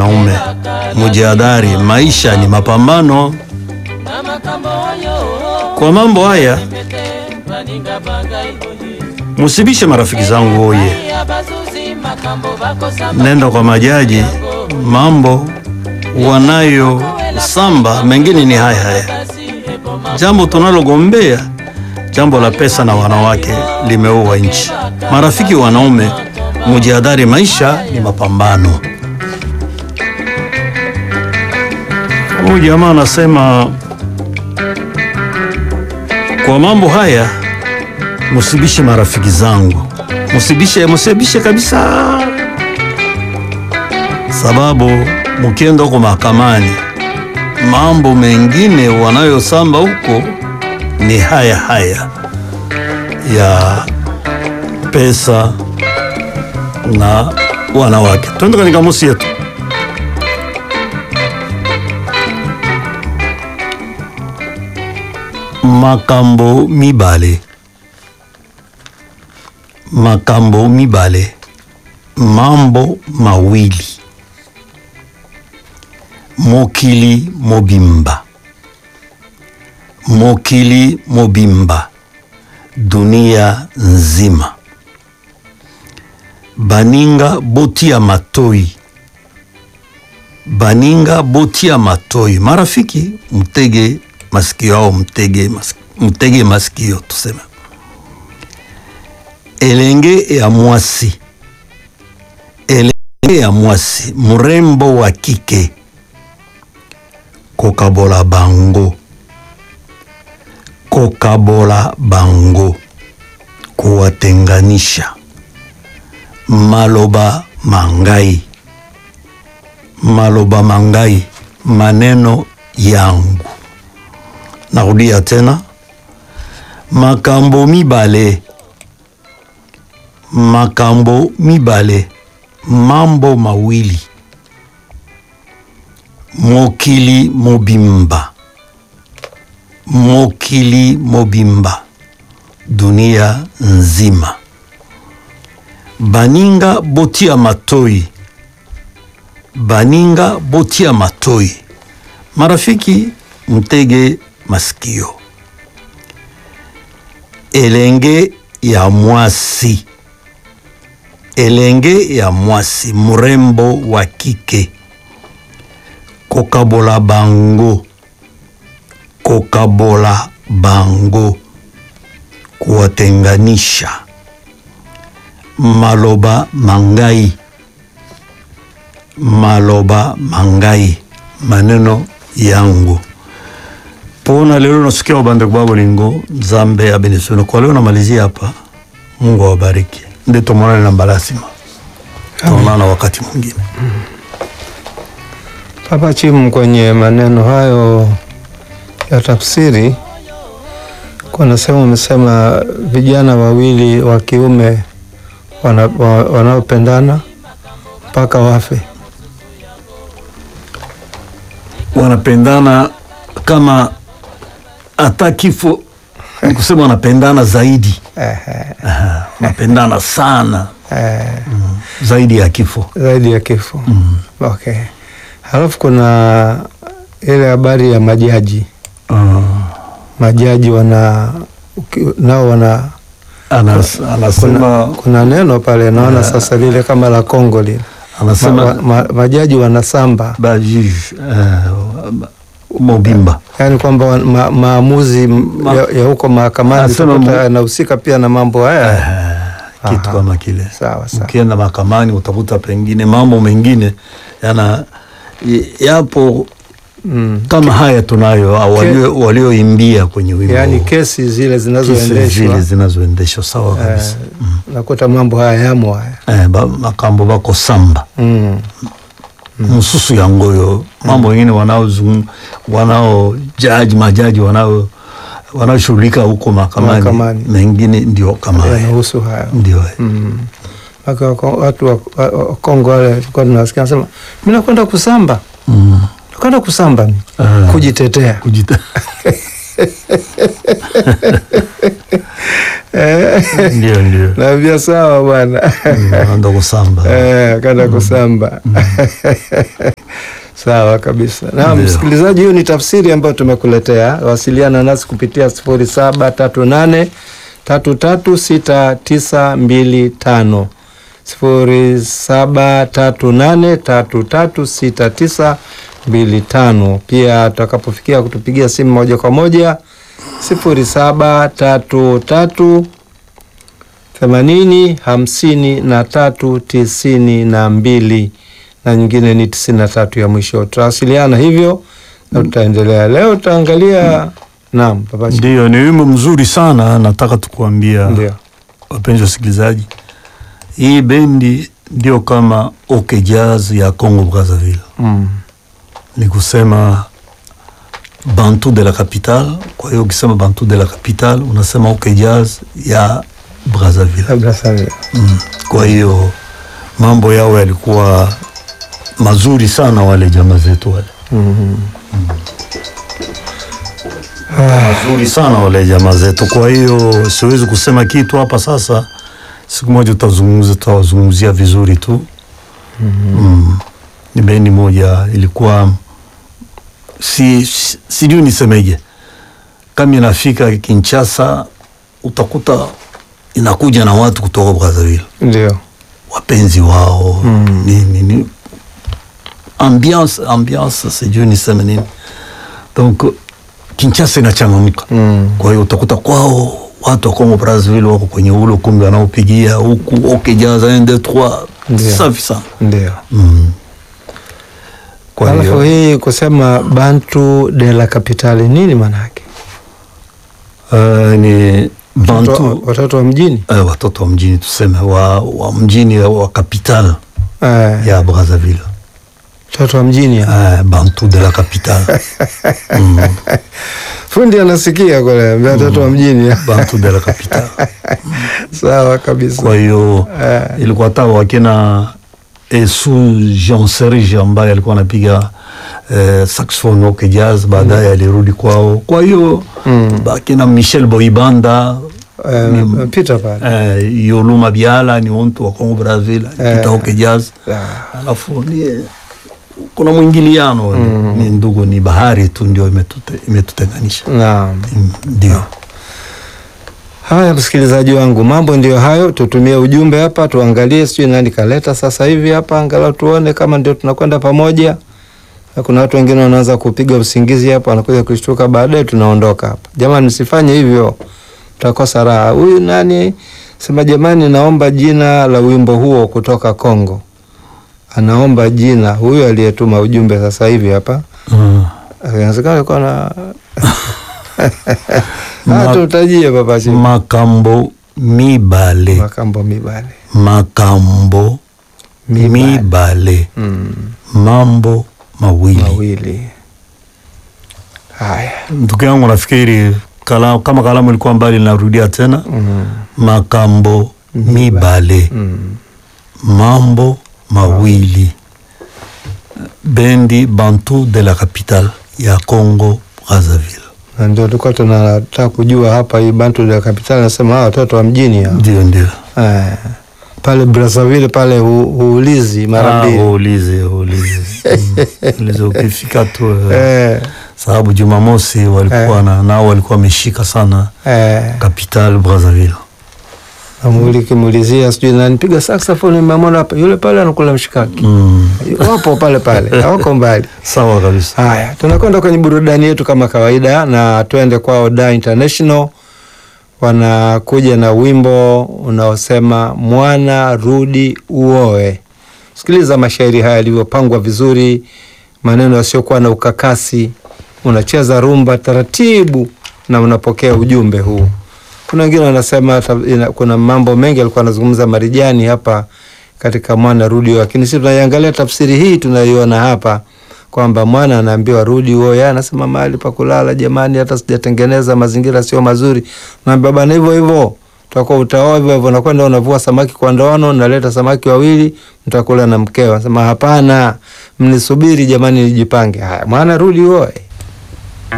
wanaume, mujihadhari, maisha ni mapambano. Kwa mambo haya musibishe marafiki zangu oye, nenda kwa majaji, mambo wanayo samba mengine ni haya haya. Jambo tunalogombea jambo la pesa na wanawake limeua nchi. Marafiki wanaume, mujihadhari, maisha ni mapambano. Huyu jamaa anasema kwa mambo haya musibishe marafiki zangu, musibishe, musibishe kabisa, sababu mukienda huko mahakamani, mambo mengine wanayosamba huko ni haya haya ya pesa na wanawake. Twende kwenye kamusi yetu. Makambo mibale, makambo mibale, mambo mawili, mokili mobimba, mokili mobimba, dunia nzima. Baninga botia matoi, baninga botia matoi. Marafiki, mtege masikio ao mtege, mas, mtege masikio tuseme. Elenge ya mwasi, elenge ya mwasi, mrembo wa kike, kokabola bango, kokabola bango, kuwatenganisha. Maloba mangai, maloba mangai, maneno yangu. Narudia tena, makambo mibale, makambo mibale, mambo mawili, mokili mobimba, mokili mobimba, dunia nzima. Baninga botia matoi, baninga botia matoi. Marafiki, mtege masikio. Elenge ya mwasi, elenge ya mwasi, mrembo wa kike, kokabola bango, kokabola bango, kuwatenganisha. Maloba mangai, maloba mangai, maneno yangu pona lelo nasikia wabande kwa bolingo nzambe abenesono kwa leo namalizia hapa. Mungu awabariki, nde tumonane na mbalasima, tuonana wakati mwingine. Papa Chimu, kwenye maneno hayo ya tafsiri, kuna sehemu umesema vijana wawili wa kiume wana- wa- wanaopendana mpaka wafe. Wanapendana kama hata kifo, ni kusema wanapendana zaidi. Aha, wanapendana sana Eh, mm, zaidi ya kifo. zaidi ya kifo. Okay. Halafu kuna ile habari ya majaji. Ah, Majaji wana uki- nao wana anas, kuna, anasema kuna neno pale naona sasa lile kama la Kongo lile ma, anasema ma, ma, majaji wanasamba ba juge eh, Mobimba yaani kwamba wa- ma, maamuzi m- Ma- ya, ya huko mahakamani Anasema utakuta mu- yanahusika pia na mambo haya. Eh, kitu Aha. kama kile. Sawa sawa. Ukienda mahakamani utakuta pengine mambo mengine yana y- yapo Mm. kama haya tunayo au Ke- walio- walioimbia kwenye wimbo Yaani huu. kesi zile Kesi zile zinazoendeshwa zinazoendeshwa sawa kabisa. eh, nakuta mambo haya yamo haya Eh, ba, makambo bako samba mm. msusu ya ngoyo mambo mengine wanaozungum wanao jaji majaji wanao wanaoshughulika huko mahakamani Mahakamani. mengine ndio kama haya yanahusu haya ndio haya. mm. Mpaka wako- watu wa wa- wa Kongo wale tulikuwa tunasikia nasema mi nakwenda kusamba Mm. nakwenda kusamba mi Ah. kujitetea Kujita- Eh, ndio ndio naambia sawa bwana anaenda kusamba Eh, akaenda kusamba sawa kabisa. Naam, Ndio. msikilizaji, hiyo ni tafsiri ambayo tumekuletea. Wasiliana nasi kupitia sifuri saba tatu nane tatu tatu sita tisa mbili tano sifuri saba tatu nane tatu tatu sita tisa mbili tano. Pia tutakapofikia kutupigia simu moja kwa moja sifuri saba tatu tatu themanini hamsini na tatu tisini na mbili na nyingine ni tisini na tatu ya mwisho. Tutawasiliana hivyo na tutaendelea. Leo tutaangalia naam, papachi ndio ni wimbo mzuri sana nataka tukuambia ndio wapenzi wasikilizaji hii bendi ndio kama OK Jazz ya Congo Brazzaville mm. ni kusema Bantu de la Capitale. Kwa hiyo ukisema Bantu de la Capitale unasema OK Jazz ya Brazzaville. labda sana Mm. Kwa hiyo mambo yao yalikuwa mazuri sana, wale jamaa zetu wale mm. mazuri sana wale jamaa zetu. Kwa hiyo siwezi kusema kitu hapa sasa, siku moja tutazungumza, tutawazungumzia vizuri tu. Mm. Ni bendi moja ilikuwa si, si- sijui nisemeje, kama inafika Kinshasa utakuta inakuja na watu kutoka Brazzaville ndio wapenzi wao Mm. nini ni ambiance ambiance sijui niseme nini donc Kinshasa inachangamka mm. kwa hiyo utakuta kwao watu wa Congo Brazzaville wako kwenye ule ukumbi wanaopigia huku OK Jazz 1 2 3 Ndio. safi sana ndio mm. kwa alafu hiyo hii kusema Bantu de la Capitale nini maana yake? uh, ni Watoto- Bantu watoto wa mjini uh, watoto wa mjini tuseme wa, wa mjini wa capital Eh, ya Brazzaville watoto wa mjini ya. uh, Bantu de la capitale mm. fundi anasikia kule ambia watoto wa mjini ya. Bantu de la capitale sawa kabisa kwa hiyo Eh. ilikuwa hata wakina Esu Jean Serge ambaye alikuwa anapiga eh, saxophone OK Jazz, baadaye alirudi kwao. Kwa hiyo Mm. bakina Michel Boibanda Eh, ni- pita pale eh, Yoluma Biala ni mtu wa Congo Brazzaville alipita Eh. OK Jazz, Ah, alafu ni kuna mwingiliano ni ndugu, ni bahari tu ndio imetute- imetutenganisha. naam Mm, Ndio haya msikilizaji wangu mambo ndio hayo tutumie ujumbe hapa tuangalie sijui nani kaleta sasa hivi hapa angalau tuone kama ndio tunakwenda pamoja Na kuna watu wengine wanaanza kupiga usingizi hapa wanakuja kushtuka baadaye tunaondoka hapa jamani msifanye hivyo tutakosa raha huyu nani sema jamani naomba jina la wimbo huo kutoka Kongo anaomba jina huyu aliyetuma ujumbe sasa hivi hapa Mm. inawezekana alikuwa na Ma- tutajie papachi makambo mibale makambo mibale makambo Mibale. mibale mm. mambo mawili mawili haya ndugu yangu nafikiri kala, kama kalamu ilikuwa mbali narudia tena mm. makambo mibale Mm. mambo mawili bendi bantu de la capitale ya Congo Brazzaville na ndio tulikuwa tunataka kujua hapa hii Bantu de Capital nasema hawa watoto wa mjini hao. ndio ndio eh, pale Brazzaville pale hu, huulizi mara Ah, mbili uulize uulize Mm, uulize ukifika tu eh, eh, sababu Jumamosi walikuwa na nao walikuwa wameshika sana eh, Capital Brazzaville. namuli kimulizia sijui nani piga saxophone nimemwona hapa yule pale anakula mshikaki Mm. wapo pale pale hawako mbali Sawa kabisa. Haya, tunakwenda kwenye burudani yetu kama kawaida, na twende kwao Da International. Wanakuja na wimbo unaosema mwana rudi uoe. Sikiliza mashairi haya yalivyopangwa vizuri, maneno yasiokuwa na ukakasi. Unacheza rumba taratibu na unapokea ujumbe huu. Kuna wengine wanasema ta- ina- kuna mambo mengi alikuwa anazungumza Marijani hapa katika mwana rudi uoe, lakini sisi tunaiangalia tafsiri hii tunaiona hapa kwamba mwana anaambiwa rudi uoe, anasema mahali pa kulala jamani, hata sijatengeneza mazingira sio mazuri. Naambia bana, hivyo hivyo utakuwa utaoa hivyo hivyo, nakwenda unavua samaki kwa ndoano, naleta samaki wawili, mtakula na mkeo. Anasema hapana, mnisubiri jamani, nijipange. Haya, mwana rudi uoe.